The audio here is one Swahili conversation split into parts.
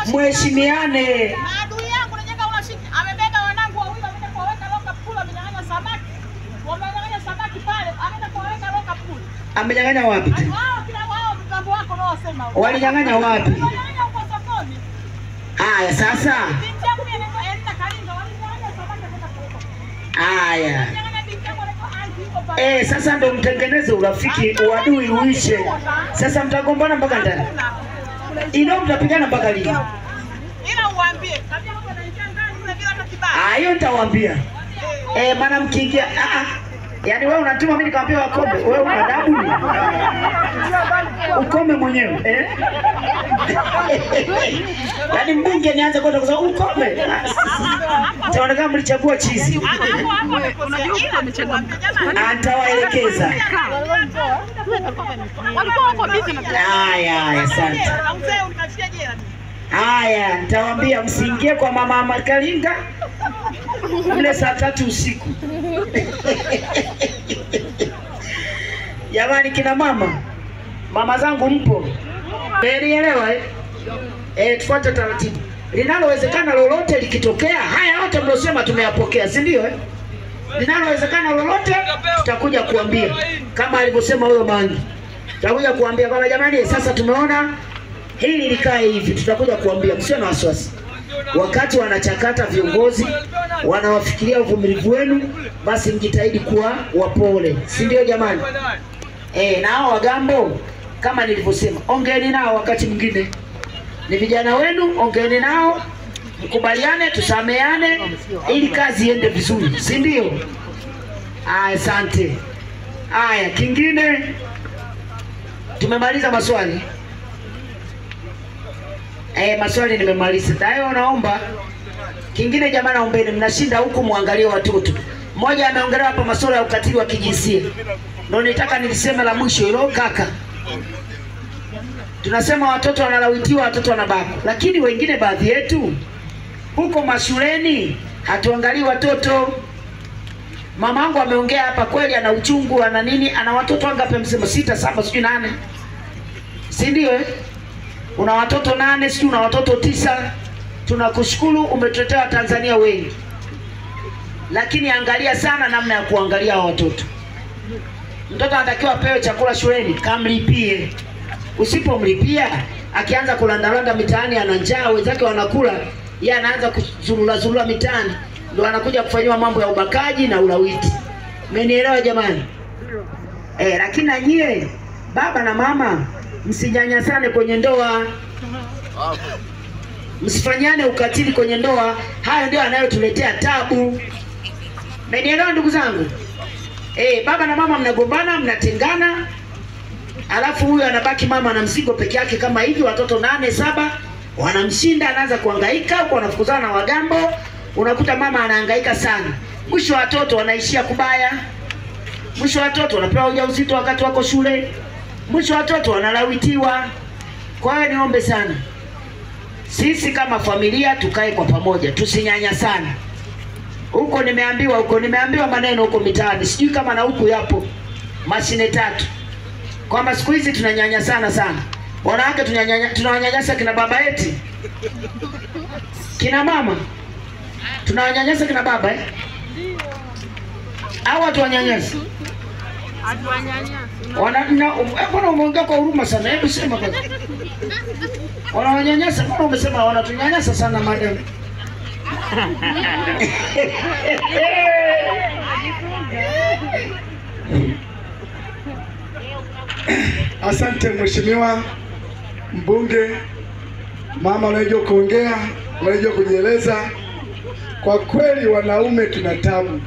mheshimiane. Na adui yangu najenga unashiki. Amebeba wanangu wawili wameenda kuwaweka loka pool wamenyang'anya samaki. Wamenyang'anya samaki pale, ameenda kuwaweka loka pool. Amenyang'anya wapi tena? Wao kila wao mtambo wako nao wasema. Walinyang'anya wapi? Walinyang'anya huko sokoni. Haya sasa, Binti yangu mimi anaitwa Elina Kalinga walinyang'anya samaki wameenda kuweka. haya Walinyang'anya binti yangu anaitwa Anti yuko pale. eh, sasa ndo mtengeneze urafiki, uadui uishe. Sasa mtagombana mpaka ndani, ino mtapigana mpaka lini? Ila uwaambie, tabia mambo yanaingia ndani kule bila hata kibali. Ah, hiyo nitawaambia. Eh, maana mkiingia ah, ah. Yaani wewe unatuma mimi nikamwambia wakome, wewe una adabu ni? Ukome mwenyewe eh? Yaani mbunge nianze kwenda kusema ukome. Taonekana mlichagua chizi. Hapo hapo amekosea. Ila amechangamka. Jamani. Atawaelekeza. Walikuwa wako busy na Haya, haya, asante. Na mzee unikachia jela. Haya, nitawaambia msiingie kwa mama Makalinga mle saa tatu usiku. Jamani, kina mama, mama zangu mpo, mmenielewa eh? Eh, tufuate taratibu. Linalowezekana lolote likitokea, haya yote mliosema tumeyapokea, si ndio eh? Linalowezekana lolote tutakuja kuambia, kama alivyosema huyo Mangi, tutakuja kuambia kwamba jamani, sasa tumeona hili likae hivi, tutakuja kuambia, msio na wasiwasi. Wakati wanachakata viongozi, wanawafikiria uvumilivu wenu, basi mjitahidi kuwa wapole, si ndio jamani? Eh, na hao wagambo kama nilivyosema, ongeeni nao wakati mwingine, ni vijana wenu, ongeeni nao, mkubaliane, tusameane, ili kazi iende vizuri, si ndio? Aya, asante. Aya, kingine tumemaliza maswali. Eh, maswali nimemaliza. Dayo naomba kingine, jamaa, naombeni, mnashinda huku, muangalie watoto. Mmoja ameongelea hapa masuala ya ukatili wa kijinsia, ndio nitaka nilisema la mwisho hilo kaka. Tunasema watoto wanalawitiwa, watoto wanabakwa, lakini wengine, baadhi yetu huko mashuleni hatuangalii watoto. Mama yangu ameongea hapa kweli, ana uchungu, ana nini, ana watoto wangapi? Amesema sita, saba, sijui nane, si ndio eh? una watoto nane, sijui una watoto tisa. Tunakushukuru, umetuletea Watanzania wengi, lakini angalia sana namna ya kuangalia hao watoto. Mtoto anatakiwa apewe chakula shuleni, kamlipie. Usipomlipia akianza kulandalanda mitaani, ana njaa, wenzake wanakula, yeye anaanza kuzurura zurura mitaani, ndo anakuja kufanyiwa mambo ya ubakaji na ulawiti. Mmenielewa jamani? Eh, lakini na nyie baba na mama msinyanyasane kwenye ndoa, msifanyane ukatili kwenye ndoa. Hayo ndio anayotuletea tabu. Mmenielewa ndugu zangu? Eh, baba na mama mnagombana, mnatengana, alafu huyu anabaki mama na mzigo peke yake kama hivi, watoto nane saba wanamshinda, anaanza kuhangaika huko, wanafukuzana na wagambo, unakuta mama anahangaika sana, mwisho watoto wanaishia kubaya, mwisho watoto wanapewa ujauzito wakati wako shule, mwisho watoto wanalawitiwa. Kwa hiyo niombe sana, sisi kama familia tukae kwa pamoja, tusinyanya sana huko. Nimeambiwa huko, nimeambiwa maneno huko mitaani, sijui kama na huku yapo mashine tatu, kwamba siku hizi tunanyanya sana sana wanawake, tunanyanya- tunawanyanyasa kina baba eti kina mama tunawanyanyasa kina baba eh? au hatuwanyanyasi? Wana- na- eh, Mbona umeongea kwa huruma sana? Hebu sema kwanza, wanawanyanyasa? Mbona umesema wanatunyanyasa sana madam? Asante mheshimiwa mbunge, mama unajua kuongea, unajua kujieleza. Kwa kweli wanaume tuna tabu,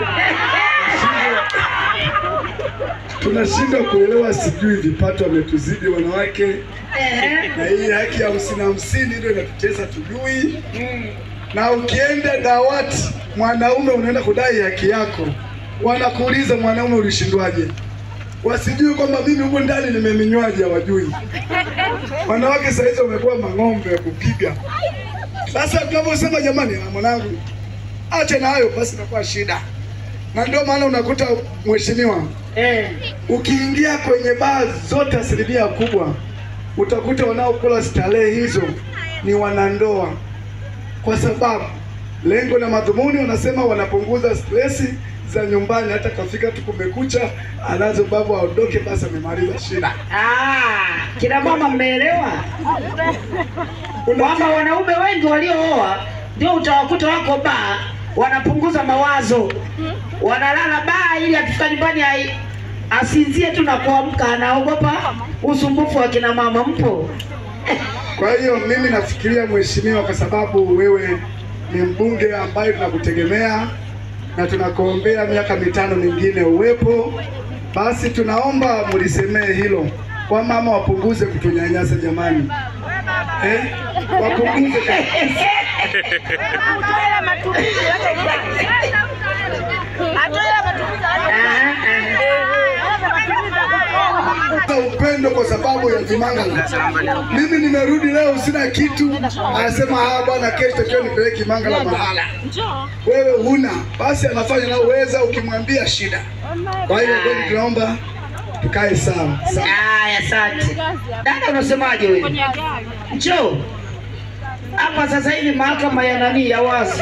tunashindwa kuelewa, sijui vipato wametuzidi wanawake, na hii haki ya hamsini hamsini ndio inatutesa, tujui. Na ukienda dawati mwanaume unaenda kudai haki yako, wanakuuliza mwanaume ulishindwaje? wasijui kwamba mimi huko ndani nimeminywaji, hawajui. Wanawake saa hizi wamekuwa mang'ombe ya kupiga. Sasa tunaposema jamani, na mwanangu, acha na hayo basi, inakuwa shida, na ndio maana unakuta mheshimiwa, Eh, ukiingia kwenye baa zote, asilimia kubwa utakuta wanaokula starehe hizo ni wanandoa, kwa sababu lengo na madhumuni wanasema wanapunguza stresi za nyumbani. Hata kafika tu kumekucha, anazo babu aondoke, basi amemaliza shida. Ah, kina mama mmeelewa kwamba wanaume wengi waliooa ndio utawakuta wako baa, wanapunguza mawazo, wanalala baa ili akifika nyumbani ai- asinzie tu na kuamka, anaogopa usumbufu wa kina mama. Mpo Kwa hiyo mimi nafikiria mheshimiwa, kwa sababu wewe ni mbunge ambaye tunakutegemea na tunakuombea miaka mitano mingine uwepo, basi tunaomba mlisemee hilo kwa mama wapunguze kutunyanyasa jamani, eh? Wapunguze Hata upendo kwa sababu ya Kimangala. Mimi nimerudi leo sina kitu, anasema ah, bwana, kesho takiwa nipeleke Kimangala mahala. Wewe huna, basi anafanya naoweza, ukimwambia shida. Kwa hiyo kweli tunaomba tukae sawa sawa. Haya, asante dada, unasemaje wewe? Njoo hapa sasa hivi, mahakama ya nani ya wazi,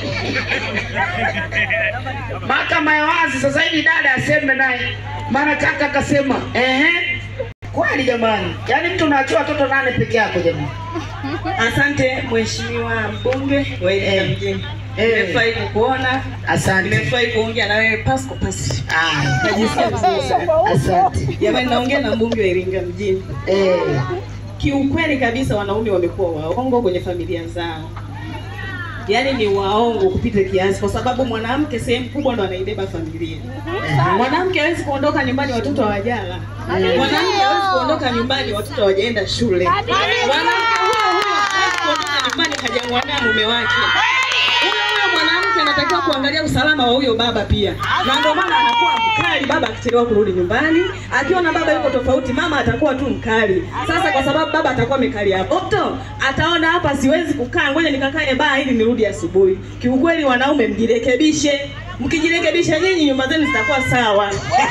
mahakama ya wazi sasa hivi, dada aseme naye, maana kaka akasema ehe, kweli jamani, yaani mtu unaachia watoto nane peke yako jamani. Asante mheshimiwa mbunge wa Iringa Eh. mjini. Eh. Nimefurahi kukuona. Asante. Nimefurahi kuongea na wewe pasko pasi. Aya, Najisikia vizuri sana. asante. Jamani naongea na mbunge wa Iringa mjini. Eh, Kiukweli kabisa wanaume wamekuwa waongo kwenye familia zao. Yaani ni waongo kupita kiasi kwa sababu mwanamke sehemu kubwa ndo anaibeba familia. Mwanamke hawezi kuondoka nyumbani watoto hawajala. Mwanamke hawezi kuondoka nyumbani watoto hawajaenda shule. Mwanamke huyo huyo hawezi kuondoka nyumbani hajamwambia mume wake. Huyo huyo mwanamke anatakiwa kuangalia usalama wa huyo baba pia, na ndio maana anakuwa mkali baba akichelewa kurudi nyumbani. Akiona baba yuko tofauti, mama atakuwa tu mkali. Sasa kwa sababu baba atakuwa mekali hapo to ataona hapa, siwezi kukaa, ngoja nikakae baa ili nirudi asubuhi. Kiukweli, wanaume mjirekebishe. Mkijirekebisha nyinyi, nyumba zenu zitakuwa sawa.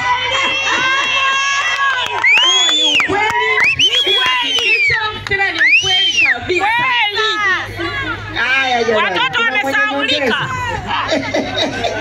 Huo ni ukweli, uhakikisho, tena ni ukweli kabisa. haya jamani. Watoto Kuna mwenye wamesahaulika. nyongeza?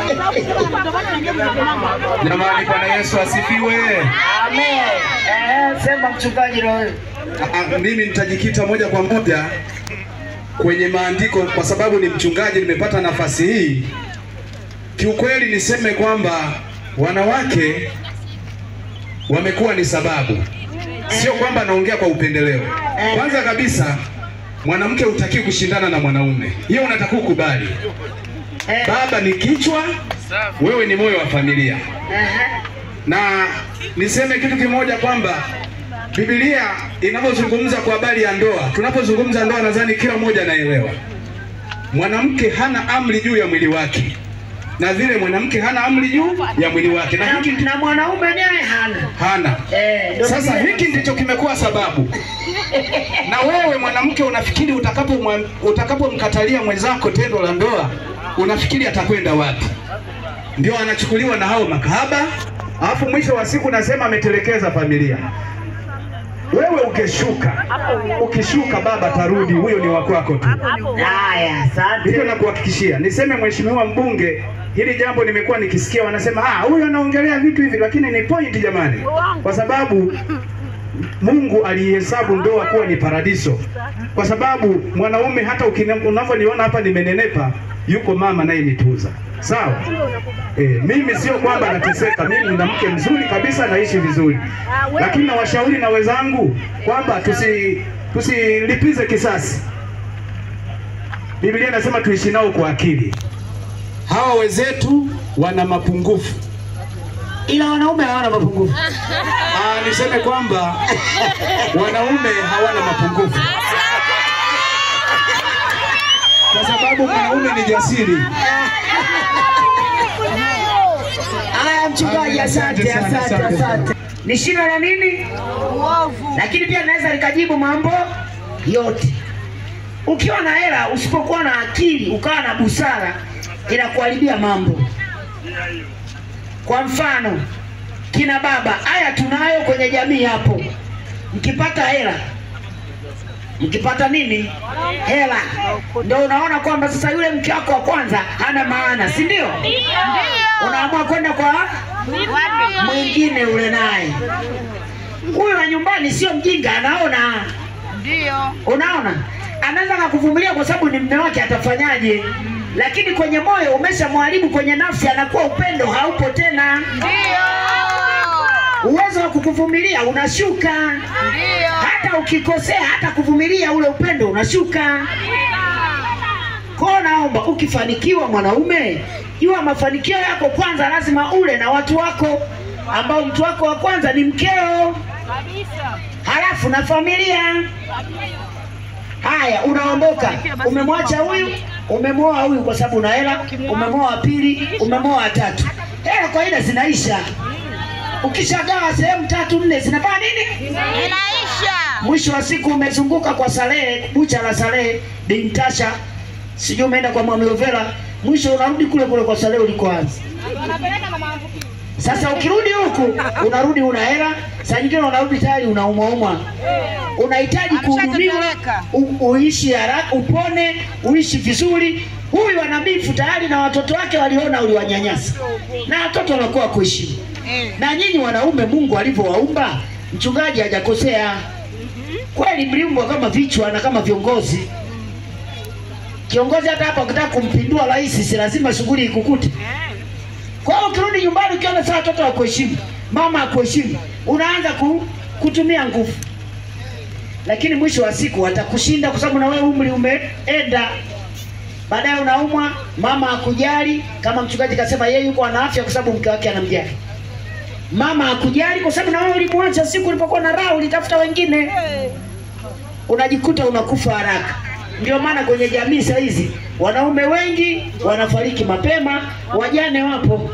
Jamani, Bwana Yesu asifiwe. Amen. Eh, sema mchungaji na wewe. Ah, Mimi nitajikita moja kwa moja kwenye maandiko kwa sababu ni mchungaji, nimepata nafasi hii. Kiukweli niseme kwamba wanawake wamekuwa ni sababu, sio kwamba naongea kwa upendeleo. Kwanza kabisa, mwanamke hutakiwi kushindana na mwanaume, hiyo unatakiwa ukubali. Eh, Baba ni kichwa, wewe ni moyo wa familia. ehe. na niseme kitu kimoja kwamba Biblia inavyozungumza kwa habari ya ndoa, tunapozungumza ndoa, nadhani kila mmoja anaelewa. Mwanamke hana amri juu ya mwili wake, na vile mwanamke hana amri juu ya mwili wake, na Na, hiki na mwanaume naye hana. hana. Eh, ndio Sasa vile. hiki ndicho kimekuwa sababu, na wewe mwanamke unafikiri utakapo utakapomkatalia mwenzako tendo la ndoa, unafikiri atakwenda wapi? Ndio anachukuliwa na hao makahaba, alafu mwisho wa siku nasema ametelekeza familia. Wewe ukishuka, ukishuka baba tarudi, huyo ni wa kwako tu. Haya, asante. Hivyo nakuhakikishia, niseme mheshimiwa mbunge, hili jambo nimekuwa nikisikia wanasema ah, huyu anaongelea vitu hivi, lakini ni point jamani, kwa sababu Mungu alihesabu ndoa kuwa ni paradiso, kwa sababu mwanaume hata ukina- unavyoniona hapa nimenenepa, yuko mama naye nitunza, sawa. E, mimi sio kwamba nateseka, mimi nina mke mzuri kabisa, naishi vizuri, lakini nawashauri na wenzangu kwamba tusi tusilipize kisasi. Biblia inasema tuishi nao kwa akili. Hawa wenzetu wana mapungufu. Ila wanaume hawana mapungufu. Ah, niseme kwamba wanaume hawana mapungufu, kwa sababu mwanaume ni jasiri. Haya, mchungaji, asante, asante, asante. Ni shina la nini? Lakini pia naweza likajibu mambo yote. Ukiwa na hela, usipokuwa na akili, ukawa na busara, inakuharibia mambo. Kwa mfano, kina baba, haya tunayo kwenye jamii hapo. Mkipata hela, mkipata nini hela, ndio unaona kwamba sasa yule mke wako wa kwanza hana maana, si ndio? Unaamua kwenda kwa mwingine ule naye. Huyu wa nyumbani sio mjinga, anaona Ndio. Unaona, anaweza akakuvumilia kwa sababu ni mume wake, atafanyaje? Lakini kwenye moyo umeshamharibu, kwenye nafsi anakuwa upendo haupo tena, uwezo wa kukuvumilia unashuka. Ndio. Hata ukikosea, hata kuvumilia ule upendo unashuka. Kwa naomba ukifanikiwa, mwanaume, jua mafanikio yako kwanza, lazima ule na watu wako, ambao mtu wako wa kwanza ni mkeo, halafu na familia. Haya, unaondoka, umemwacha huyu, umemwoa huyu kwa sababu una hela, umemwoa wa pili, umemwoa wa tatu. Hela kawaida zinaisha. Ukishagawa sehemu tatu nne, zinafanya nini? Inaisha. Mwisho wa siku umezunguka kwa Salehe, bucha la Salehe Bintasha, sijui umeenda kwa Mwamiovela, mwisho unarudi kule kule kwa Salehe ulikoanza. Wanapeleka na maambukizi. Sasa ukirudi huku unarudi una hela, saa nyingine unarudi tayari unaumwaumwa, unahitaji kuhudumiwa, u- uishi haraka, upone, uishi vizuri. Huyu ana bifu tayari na watoto wake waliona uliwanyanyasa, na watoto wanakuwa kuheshimu. Na nyinyi wanaume, Mungu alivyowaumba, mchungaji hajakosea kweli, mliumbwa kama vichwa na kama viongozi. Kiongozi hata hapa ukitaka kumpindua rais, si lazima shughuli ikukute. Kwa hiyo ukirudi nyumbani ukiona saa watoto wakuheshimu, mama akuheshimu, unaanza ku, kutumia nguvu, lakini mwisho wa siku watakushinda kwa sababu na wewe umri umeenda. Baadaye unaumwa, mama akujali, kama mchungaji kasema yeye yuko ana afya kwa sababu mke wake anamjali. Mama akujali kwa sababu na wewe ulimwacha siku ulipokuwa na raha, ulitafuta wengine, unajikuta unakufa haraka. Ndio maana kwenye jamii saa hizi wanaume wengi wanafariki mapema, wajane wapo.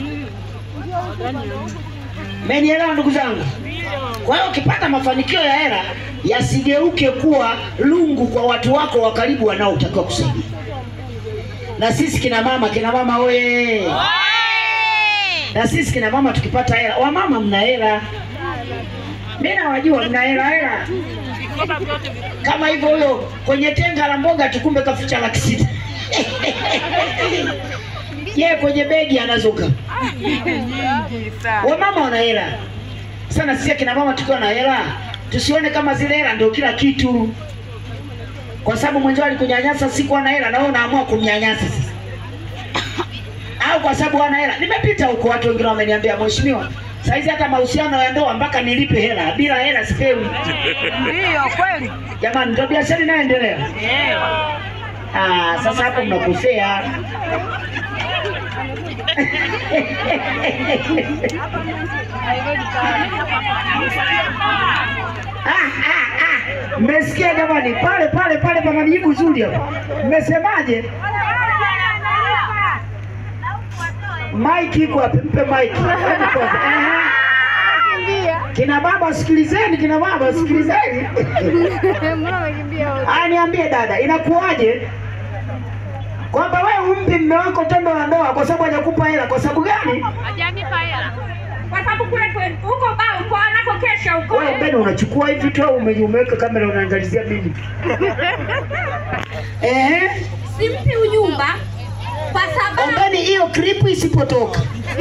Mmenielewa ndugu zangu? Kwa hiyo ukipata mafanikio ya hela yasigeuke kuwa lungu kwa watu wako wa karibu wanaotakiwa kusaidia. Na sisi kina mama, kina mama oye! Na sisi kina mama tukipata hela, wamama mna hela, mimi nawajua mna hela hela kama hivyo. Huyo kwenye tenga la mboga tukumbe kaficha laki sita ye kwenye begi anazuka. Wamama wana hela sana. Sisi akina mama tukiwa na hela tusione kama zile hela ndio kila kitu, kwa sababu mwenzao alikunyanyasa siku ana hela na wewe unaamua kumnyanyasa sasa, au kwa sababu ana hela. Nimepita huko, watu wengine wameniambia, mheshimiwa, saizi hata mahusiano ya ndoa mpaka nilipe hela, bila hela sipewi. Ndio kweli. Jamani, ndio biashara inayoendelea. Ah, sasa hapo mnakosea. Ah, ah, ah. Mmesikia jamani, pale pale pale pana jibu zuri hapo. Mmesemaje? Mike iko wapi? Mpe Mike. Hebu kwanza. Ehe. Kina baba sikilizeni, kina baba sikilizeni. Ah, niambie dada, inakuwaje kwamba wewe umpi mme wako tendo la ndoa kwa sababu hajakupa hela? Kwa sababu gani? Hajanipa hela. kwa sababu kule kwe- huko ba huko anakokesha huko Wewe mbele unachukua hivi tu au ume- umeweka kamera unaangalizia mimi? Ehe, simpi unyumba kwa sababu ombeni hiyo clip isipotoka.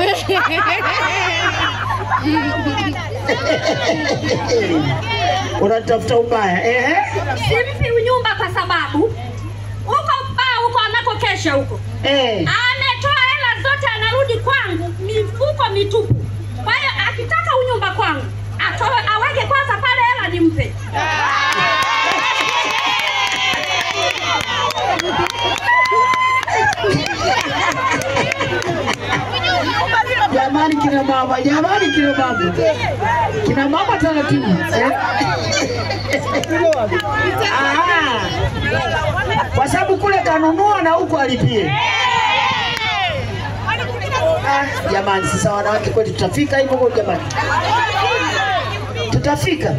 Unatafuta ubaya. Ehe. simpi unyumba kwa sababu huko ba huko anakokesha huko Eh. ametoa hela zote anarudi kwangu mifuko mitupu kwa hiyo akitaka unyumba kwangu atoe aweke kwanza pale hela nimpe Jamani kina mama, jamani kina mama. Kina mama taratibu. Eh? Aha. Kwa sababu kule kanunua na huko alipie. Ah, jamani sasa wanawake kweli tutafika hivyo kwa jamani. Tutafika.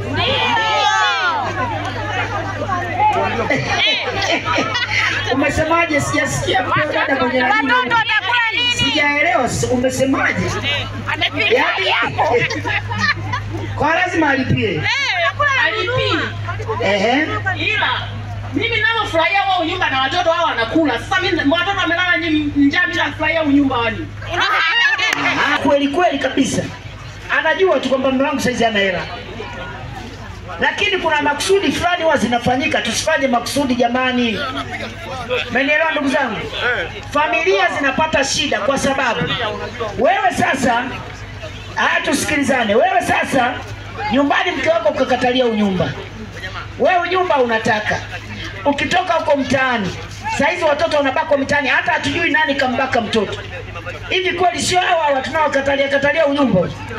Umesemaje? Sijasikia mpe dada mwenye nani. Watoto watakula nini? Sijaelewa sasa, umesemaje? Amepiga Yaani kwa lazima alipie. Eh, halipi. Ehe. Ila mimi ninavyofurahia wao nyumba na watoto wao wanakula. Sasa mimi watoto wamelala nyi- njaa, mimi nafurahia nyumba wani. Ah, kweli kweli kabisa, anajua tu kwamba mume wangu saizi ana hela, lakini kuna makusudi fulani huwa zinafanyika. Tusifanye makusudi jamani, mmenielewa ndugu zangu? Familia zinapata shida kwa sababu wewe sasa, haya tusikilizane, wewe sasa nyumbani mke wako ukakatalia unyumba, wewe unyumba unataka, ukitoka huko mtaani saizi watoto wanabakwa mitaani, hata hatujui nani kambaka mtoto. Hivi kweli sio hawa hawa tunaokatalia katalia unyumba?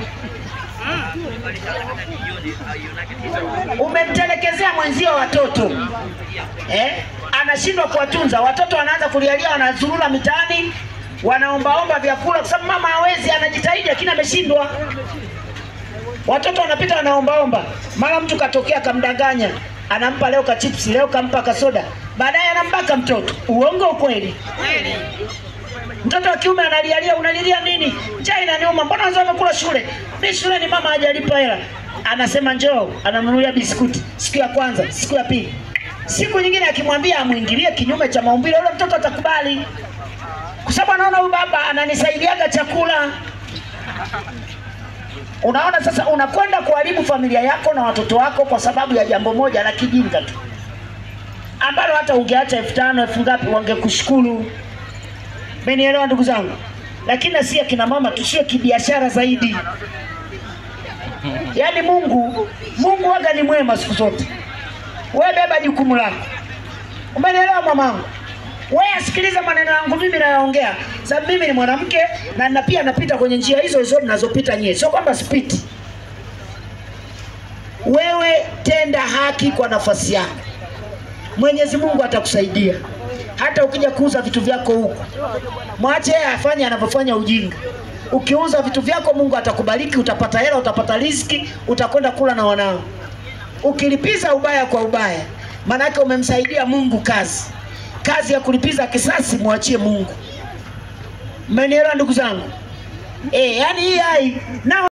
Umemtelekezea mwenzio watoto eh? Anashindwa kuwatunza watoto, wanaanza kulialia, wanazurura mitaani, wanaombaomba vyakula, kwa sababu mama hawezi, anajitahidi lakini ameshindwa. Watoto wanapita wanaombaomba, mara mtu katokea kamdanganya, anampa leo ka chipsi, leo kampa kasoda, baadaye anambaka mtoto. Uongo ukweli? Mtoto wa kiume analialia, unalilia nini? Njaa inaniuma, mbona wenzao wamekula shule? Mi shule ni mama hajalipa hela. Anasema njoo, ananunulia biskuti siku ya kwanza, siku ya pili, siku nyingine akimwambia amwingilie kinyume cha maumbile, yule mtoto atakubali, kwa sababu anaona huyu baba ananisaidiaga chakula. Unaona, sasa unakwenda kuharibu familia yako na watoto wako kwa sababu ya jambo moja la kijinga tu, ambalo hata ungeacha elfu tano elfu ngapi wangekushukuru. Mmenielewa ndugu zangu? Lakini na si akina mama tusiwe kibiashara zaidi. Yaani Mungu, Mungu waga ni mwema siku zote. Wewe beba jukumu lako. Umenielewa mamangu? Wewe asikiliza maneno yangu mimi nayaongea. Sababu mimi ni mwanamke na na pia napita kwenye njia hizo hizo mnazopita nyie. Sio kwamba sipiti. Wewe tenda haki kwa nafasi yako. Mwenyezi Mungu atakusaidia. Hata ukija kuuza vitu vyako huko, mwache yeye afanye anavyofanya ujinga. Ukiuza vitu vyako, Mungu atakubariki, utapata hela, utapata riziki, utakwenda kula na wanao. Ukilipiza ubaya kwa ubaya, maana yake umemsaidia Mungu kazi. Kazi ya kulipiza kisasi mwachie Mungu. Mmenielewa ndugu zangu? Eh, yani hii hai nao